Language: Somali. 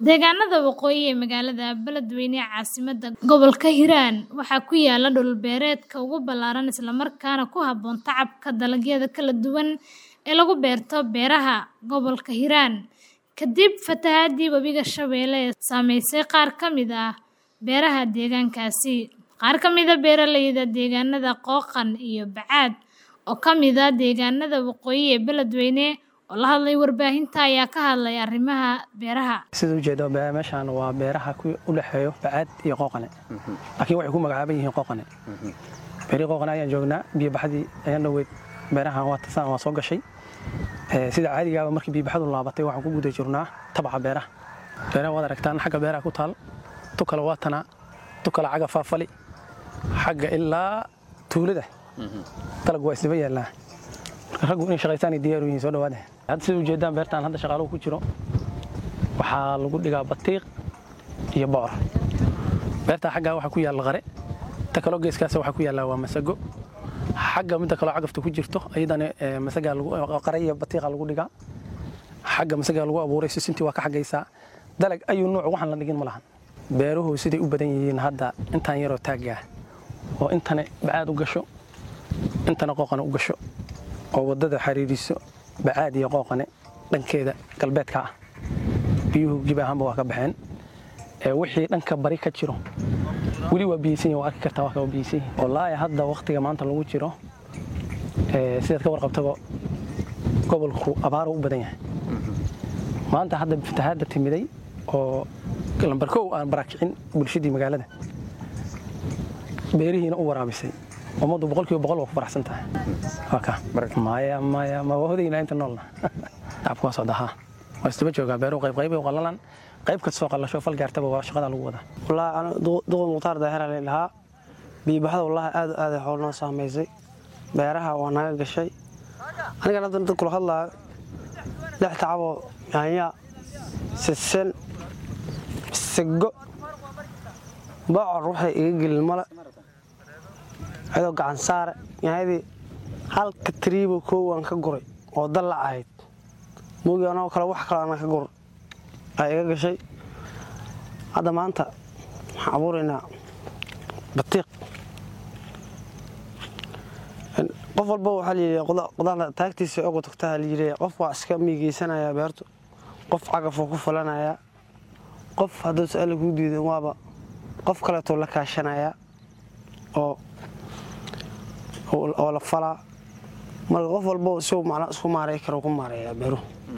Deegaanada waqooyi ee magaalada Beledweyne ee caasimadda gobolka Hiiraan waxaa ku yaala dhul beereedka ugu ballaaran isla markaana ku habboon tacabka dalagyada kala duwan ee lagu beerto beeraha gobolka Hiiraan. Kadib fatahaadii Webiga Shabeelle ee saameysay qaar ka mid ah beeraha deegaankaasi, qaar ka mid ah beeraleyda deegaanada Qooqan iyo Bacaad oo ka mid ah deegaanada waqooyi ee Beledweyne oo la hadlay warbaahinta ayaa ka hadlay arrimaha beeraha. sida ujeedo meeshaan waa beeraha u dhexeeyo bacaad iyo qooqane laakiin waxay ku magacaaban yihiin qooqane beeri qooqane ayaan joognaa biyobaxdii ayaan dhoweyd beerahan waa tasaan waa soo gashay sida caadigaaba markii biyobaxdu laabatay waxaan ku guda jirnaa tabaca beeraha beeraha waad aragtaan xagga beeraha ku taal tu kale waa tanaa tu kale xagga faafali xagga ilaa tuulada dalaggu waa isdaba yaallaa marka raggu inay shaqaystaan ay diyaar u yihiin soo dhawaada hadda sida ujeedaan beertaan hadda shaqaaluhu ku jiro waxaa lagu dhigaa batiiq iyo bocor beertaa xaggaa waxaa ku yaalla qare ta kaloo geeskaas waxaa ku yaalla waa masago xagga midda kaloo cagafta ku jirto ayadana masagaa qare iyo batiiqa lagu dhigaa xagga masagaa lagu abuuray sisintii waa ka xaggaysaa dalag ayuu nuuc waxaan la dhigin ma lahan beeruhu siday u badan yihiin hadda intaan yaroo taaggaa oo intana bacaad u gasho intana qooqana u gasho oo waddada xariiriso bacaad iyo qooqane dhankeeda galbeedka ah biyuhu gib ahaanba waa ka baxeen wixii dhanka bari ka jiro weli waa biyeysan yihin waa arki kartaa waa kaba biyeysan yihin wallaahi hadda wakhtiga maanta lagu jiro sidaad ka warqabtaba gobolku abaaru u badan yahay maanta hadda fatahaadda timiday oo lambar kow aan barakicin bulshadii magaalada beerihiina u waraabisay ummaddu boqolkiiba boqol waa ku faraxsan tahay maya maya ma waa hodayna inta noolna shacabku waa socdaa haa waa isdaba joogaa beeruhu qayb qayb u qallalaan qayb kastoo qallasho fal gaartaba waa shaqada lagu wadaa wallaahi ana duqan mukhtaar daahira la dhahaa biyobaxda wallaahi aad aad xool noo saamaysay beeraha waa naga gashay anigan hadda dad kula hadlaayo lix tacaboo yaanya sisin sigo bocor waxay iga gelin male cidoo gacan saare yaanyadii halka tiriibo koowaan ka guray oo dalla ahayd moogi anoo kale wax kale ana ka gur ay iga gashay hadda maanta waxaan abuuraynaa batiiq qof walba waxaa layidhi qodaxda taagtiisa oga tagtaa layidhi qof waa iska miigeysanayaa beertu qof cagafoo ku falanayaa qof hadduu su-aalla kuu diidan waaba qof kaleetoo la kaashanayaa oo oo la falaa marka qof walba si isku maaray karo ku maareeyaa beeruhu